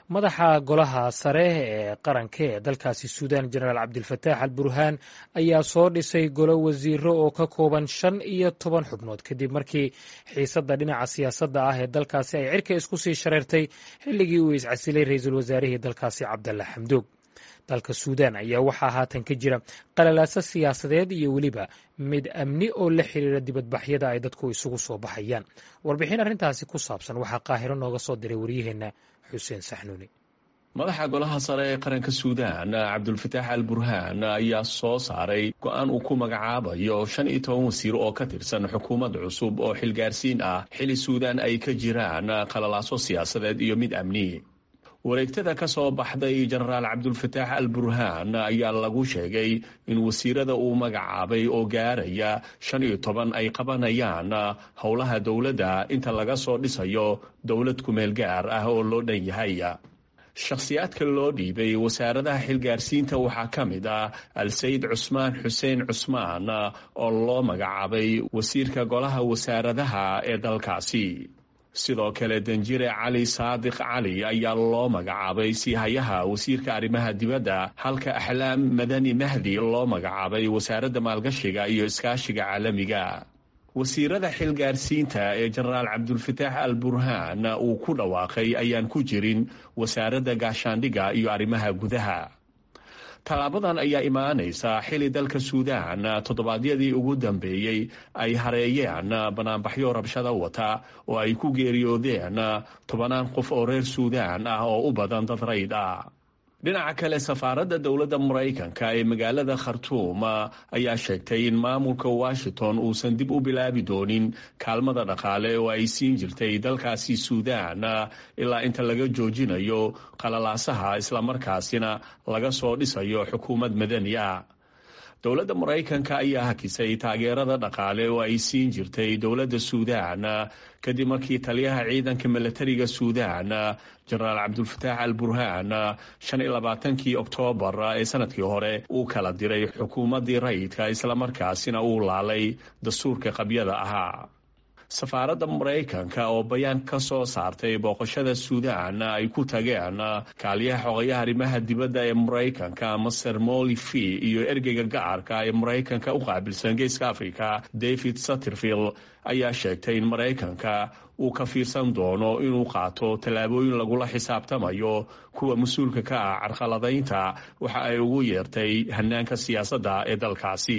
madaxa golaha sare ee qaranka ee dalkaasi suudaan jenaraal cabdilfataax al burhaan ayaa soo dhisay golo wasiiro oo ka kooban shan iyo toban xubnood kadib markii xiisadda dhinaca siyaasadda ah ee dalkaasi ay cirka isku sii shareertay xilligii uu iscasilay ra-iisul wasaarihii dalkaasi cabdalla xamduug dalka suudaan ayaa waxaa haatan ka jira qalalaaso siyaasadeed iyo weliba mid amni oo la xiriira dibadbaxyada ay dadku isugu soo baxayaan warbixin arrintaasi ku saabsan waxaa qaahiro nooga soo diray waryaheenna xuseen saxnuuni madaxa golaha sare ee qaranka suudaan cabdulfataax al burhaan ayaa soo saaray go-aan uu ku magacaabayo shan iyo toban wasiir oo ka tirsan xukuumad cusub oo xilgaarsiin ah xili suudaan ay ka jiraan qalalaaso siyaasadeed iyo mid amni wareegtada ka soo baxday jenaraal cabdulfataax al burhaan ayaa lagu sheegay in wasiirada uu magacaabay oo gaaraya shan iyo toban ay qabanayaan howlaha dowladda inta laga soo dhisayo dowlad kumeel gaar ah oo loo dhan yahay shakhsiyaadka loo dhiibay wasaaradaha xilgaarsiinta waxaa ka mid ah al-sayid cusmaan xuseen cusmaan oo loo magacaabay wasiirka golaha wasaaradaha ee dalkaasi sidoo kale danjire cali saadiq cali ayaa loo magacaabay siihayaha wasiirka arrimaha dibadda halka axlaam madani mahdi loo magacaabay wasaaradda maalgashiga iyo iskaashiga caalamiga wasiirada xilgaarsiinta ee jenaraal cabdulfataax al burhaan uu ku dhawaaqay ayaan ku jirin wasaaradda gaashaandhigga iyo arrimaha gudaha tallaabadan ayaa imaanaysa xili dalka suudaan toddobaadyadii ugu dambeeyey ay hareeyeen banaanbaxyo rabshada wata oo ay ku geeriyoodeen tobanaan qof oo reer suudaan ah oo u badan dad rayd ah dhinaca kale safaaradda dowladda maraykanka ee magaalada khartuum ayaa sheegtay in maamulka washington uusan dib u bilaabi doonin kaalmada dhaqaale oo ay siin jirtay dalkaasi suudaan ilaa inta laga joojinayo qalalaasaha islamarkaasina laga soo dhisayo xukuumad madani ah dowladda maraykanka ayaa hakisay taageerada dhaqaale oo ay siin jirtay dowladda suudaan kadib markii taliyaha ciidanka milatariga suudaan jenaraal cabdulfataax al burhaan shan iyo labaatankii oktoobar ee sanadkii hore uu kala diray xukuumaddii rayidka islamarkaasina uu laalay dastuurka qabyada ahaa safaaradda maraykanka oo bayaan ka soo saartay booqashada suudaan ay ku tageen kaaliyaha xogayaha arrimaha dibadda ee maraykanka master molifi iyo ergeyga gacarka ee maraykanka u qaabilsan geeska africa david satterfield ayaa sheegtay in maraykanka uu ka fiirsan doono inuu qaato tallaabooyin lagula xisaabtamayo kuwa mas-uulka ka ah carqaladaynta waxa ay ugu yeertay hanaanka siyaasadda ee dalkaasi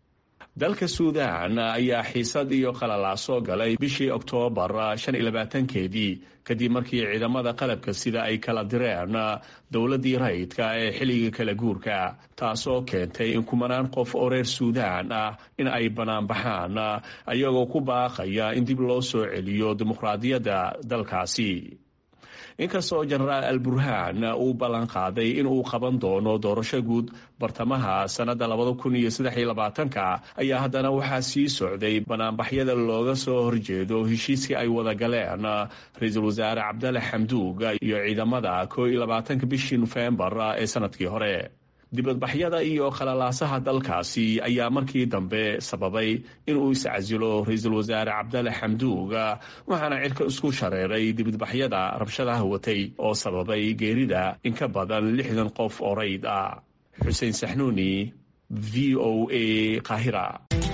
dalka suudaan ayaa xiisad iyo qalalaaso galay bishii oktoobar shan iyo labaatankeedii kadib markii ciidamada qalabka sida ay kala direen dowladdii rayidka ee xilliga kala guurka taasoo keentay in kumanaan qof oo reer suudaan ah in ay banaanbaxaan ayagoo ku baaqaya in dib loo soo celiyo dimuqraadiyadda dalkaasi inkastoo jenaraal al burhaan uu ballan qaaday in uu qaban doono doorasho guud bartamaha sannadda labada kun iyo saddex iyo labaatanka ayaa haddana waxaa sii socday banaanbaxyada looga soo horjeedo heshiiskii ay wada galeen ra-iisul wasaare cabdalle xamduug iyo ciidamada koo iyo labaatanka bishii nofembar ee sanadkii hore dibadbaxyada iyo qalalaasaha dalkaasi ayaa markii dambe sababay inuu iscasilo ra-iisul wasaare cabdalle xamduug waxaana cirka isku shareeray dibadbaxyada rabshadaha watay oo sababay geerida in ka badan lixdan qof oo rayd ah xuseen saxnuuni v o a qaahira